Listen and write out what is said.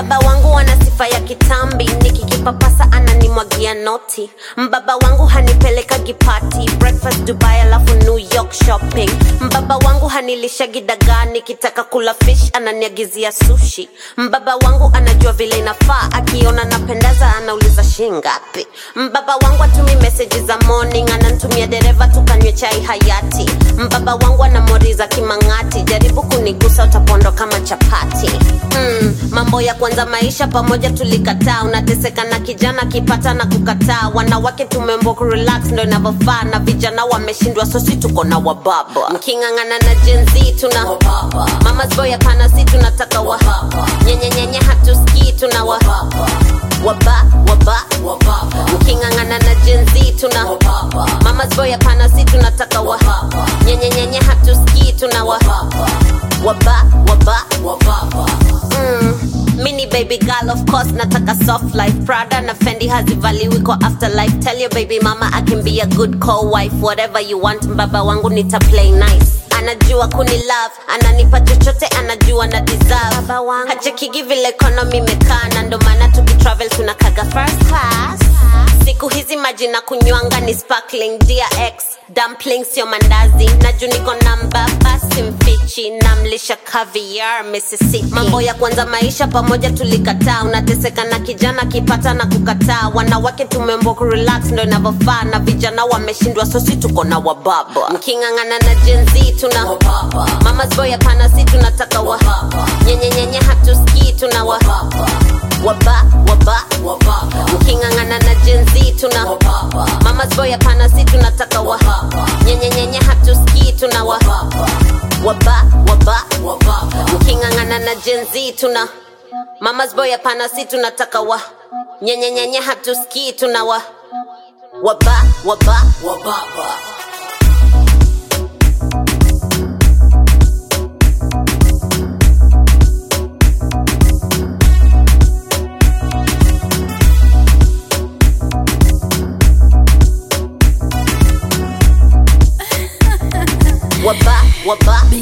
mbaba wangu ana sifa ya kitambi nikikipapasa ananimwagia noti mbaba wangu hanipelekagi party breakfast dubai alafu new york shopping mbaba wangu hanilishagi dagaa nikitaka kula fish ananiagizia sushi mbaba wangu anajua vile inafaa akiona napendaza anauliza shingapi mbaba wangu atumi meseji za morning anantumia dereva tukanywe chai hayati mbaba wangu anamoriza kimang'ati jaribu kunigusa utapondo kama chapati mm, mambo ya kwanza maisha pamoja tulikataa unateseka na kijana kipata na kukataa wanawake tumembo kurelax ndo inavyofaa na vijana wameshindwa sosi tuko na wababa mking'ang'ana na jenzi tuna mamas boy hapana si tunataka wa nyenyenyenye hatuskii tuna wa waba waba mking'ang'ana na jenzi tuna mamas boy hapana si tunataka wa nyenyenyenye hatuskii tuna wa waba waba mm. mini baby girl of course nataka soft life prada na fendi hazivaliwi kwa afterlife tell your baby mama i can be a good co-wife whatever you want mbaba wangu nita play nice anajua kuni love ananipa chochote anajua na deserve hachekigi vile economy imekaa na ndo maana tukitravel tunakaga first class siku hizi maji na kunywanga ni sparkling dx dumpling sio mandazi na juu niko namba basi mfichi namlisha caviar mississippi mambo ya kwanza maisha pamoja tulikataa unateseka na kijana kipata na kukataa wanawake tumembo kurelax ndo inavyofaa na vijana wameshindwa sosi tuko na wababa mking'ang'ana na jenzi tuna mamas boy hapana si tunataka wa nyenyenyenye hatuskii tuna wa waba waba mking'ang'ana na jenzi tuna mamas boy hapana si tunataka wa nyenyenyenye hatuskii tuna wa waba waba mking'ang'ana na jenzi tuna mamas boy hapana si tunataka wa nyenyenyenye hatuskii tuna wa waba waba waba waba